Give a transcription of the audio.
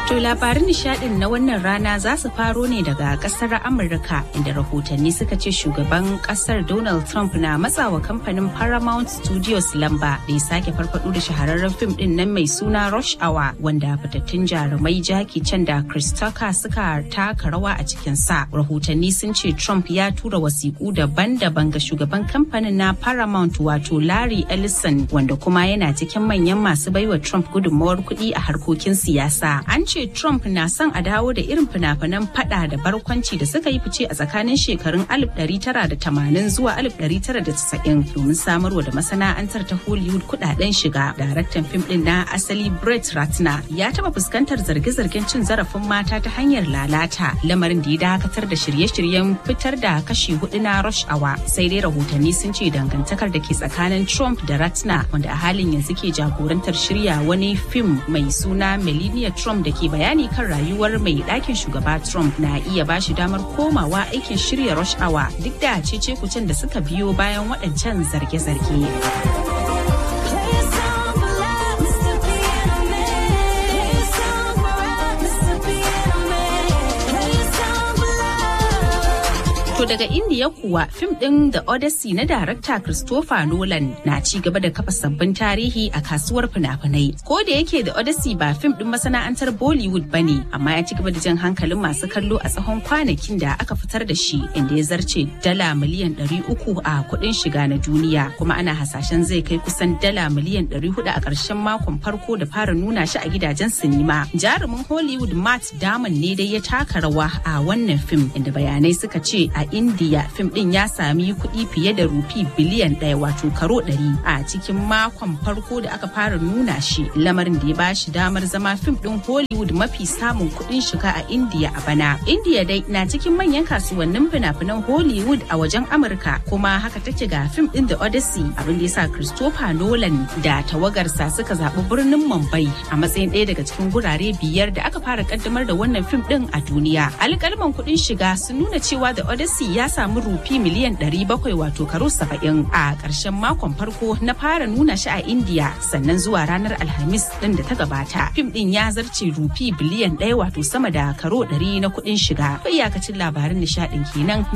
To labarin nishadin na wannan rana za su faro ne daga kasar Amurka inda rahotanni suka ce shugaban kasar Donald Trump na matsawa kamfanin Paramount Studios lamba da ya sake farfado da shahararren fim din nan mai suna Rush Hour wanda fitattun jarumai Jackie Chan da Chris Tucker suka taka rawa a cikin sa. Rahotanni sun ce Trump ya tura wasiƙu daban-daban ga shugaban kamfanin na Paramount wato Larry Ellison wanda kuma yana cikin manyan masu baiwa Trump gudunmawar kuɗi a harkokin siyasa. An ce Trump na son a dawo da irin fina-finan fada da barkwanci da suka yi fice a tsakanin shekarun 1980 zuwa 1990 domin samarwa da masana'antar ta Hollywood kudaden shiga. Daraktan fim din na asali Brett Ratner ya taba fuskantar zarge-zargen cin zarafin mata ta hanyar lalata lamarin da ya dakatar da shirye-shiryen fitar da kashi hudu na Rush Hour. Sai dai rahotanni sun ce dangantakar da ke tsakanin Trump da Ratner wanda a halin yanzu ke jagorantar shirya wani fim mai suna Melania Trump da ke bayani kan rayuwar mai ɗakin shugaba Trump na iya ba shi damar komawa aikin shirya rush hour duk da cece kucin da suka biyo bayan waɗancan zarge-zarge. To daga Indiya kuwa fim ɗin The Odyssey na darakta Christopher Nolan na ci gaba da kafa sabbin tarihi a kasuwar fina-finai. Ko da yake The Odyssey ba fim ɗin masana'antar Bollywood ba ne, amma ya ci gaba da jan hankalin masu kallo a tsawon kwanakin da aka fitar da shi inda ya zarce dala miliyan 300 a kuɗin shiga na duniya. Kuma ana hasashen zai kai kusan dala miliyan 400 a ƙarshen makon farko da fara nuna shi a gidajen sinima. Jarumin Hollywood Matt Damon ne dai ya taka rawa a wannan fim inda bayanai suka ce a India fim din ya sami kuɗi fiye da rufi biliyan ɗaya wato karo ɗari a cikin makon farko da aka fara nuna shi lamarin da ya ba shi damar zama fim din Hollywood mafi samun kuɗin shiga a India a bana. India dai na cikin manyan kasuwannin fina-finan Hollywood a wajen Amurka kuma haka take ga fim din The Odyssey abin da ya sa Christopher Nolan da tawagarsa suka zaɓi birnin Mumbai a matsayin ɗaya daga cikin gurare biyar da aka fara kaddamar da wannan fim din a duniya. Alƙalman kuɗin shiga sun nuna cewa The Odyssey Messi ya samu rufi miliyan 700 wato karo 70 a ƙarshen makon farko na fara nuna shi a India sannan zuwa ranar Alhamis ɗin da ta gabata. Fim ɗin ya zarce rufi biliyan ɗaya wato sama da karo 100 na kuɗin shiga. Iyakacin labarin nishaɗin kenan